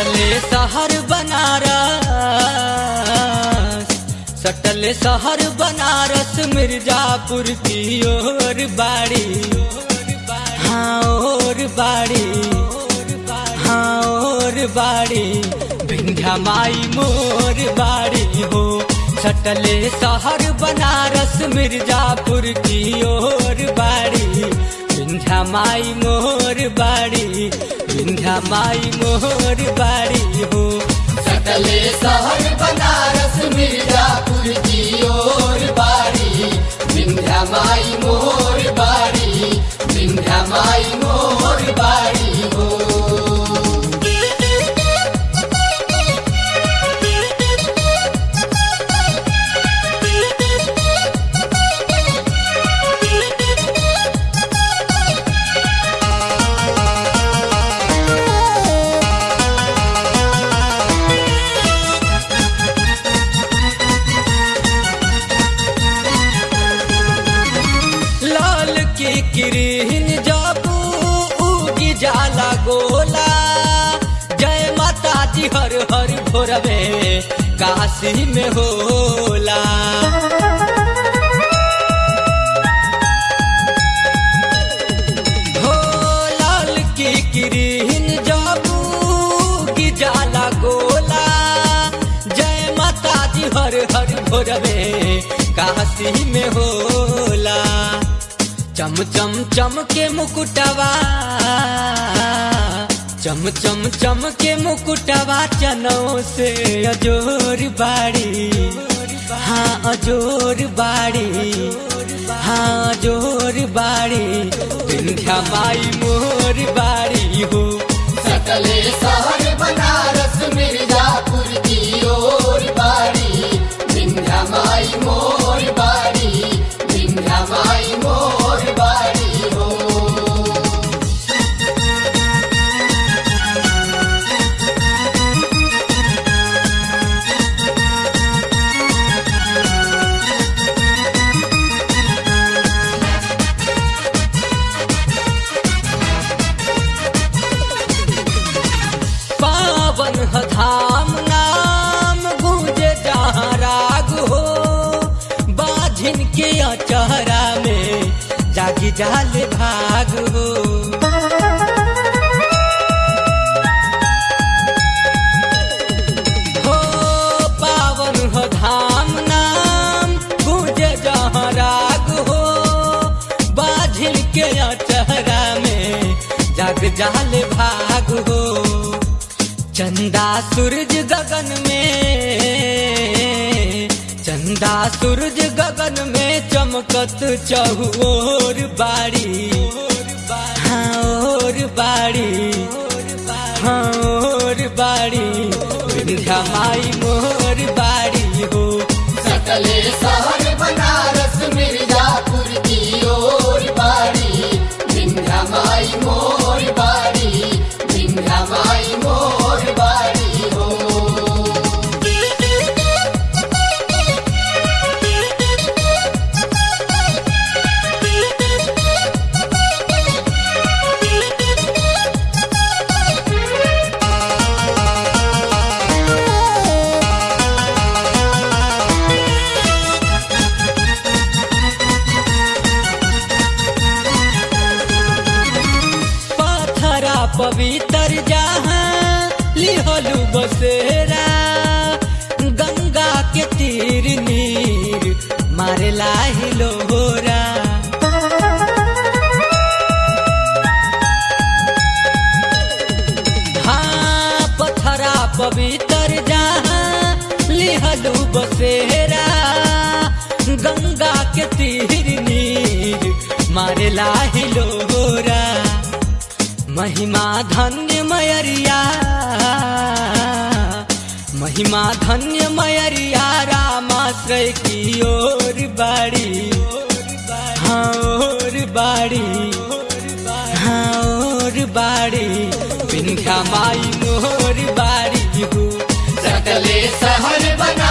सटले शहर बनारस सटले शहर बनारस मिर्जापुर की ओर बाड़ी हाँ और बाड़ी हाँ और बाड़ी विंध्या माई मोर बाड़ी हो सटले शहर बनारस मिर्जापुर की ओर बाड़ी विंध्या माई मोर बाड़ी विंध्या माई मोर बाड़ी हो सटले शहर बनारस मिर्जापुर की ओर बाड़ी विंध्या माई मोर बाड़ी विंध्या माई मोर बाड़ी हो लाल की किरीन जाबू उगी जाला गोला जय माता जी हर हर भोरवे काशी में होला हो लाल की किरीन जाबू की जाला गोला जय माता जी हर हर भोरवे काशी में होला चम चम चम के मुकुटवा चम चम चम के मुकुटवा चनों से अजोर बाड़ी हाँ अजोर बाड़ी हाँ अजोर बाड़ी विंध्या माई मोर बाड़ी हो सटले शहर बनारस मिर्जापुर की ओर बाड़ी विंध्या माई मोर बाड़ी विंध्या माई मोर बाड़ी हो पावन ह धाम नाम गूंजे जहाँ राग हो बाझिन के अचहरा में जागी जाल भाग हो हो पावन ह धाम नाम गूंजे जहाँ राग हो बाझिन के अचहरा में जाग जाल भाग हो चंदा सूरज गगन में चंदा सूरज गगन में चमकत चहुओर बाड़ी हाँ और बाड़ी हाँ और बाड़ी विंध्या माई मोर बाड़ी हो सटले शहर बनारस मिर्जापुर की ओर बाड़ी विंध्या माई मोर बाड़ी विंध्या माई मोर बाड़ी हो पाथरा पवित्र जहाँ लिहलू बसेरा गंगा के तीर नीर मारे लाही लोरा हाँ पथरा पवित्र जहाँ लिहलू बसेरा गंगा के तीर नीर मारे लाही लोरा महिमा धन्य मयरिया महिमा धन्य मयरिया रामाश्रय की ओर बाड़ी हाँ और बाड़ी हाँ और बाड़ी विंध्या माई मोर बाड़ी हो सटले शहर बना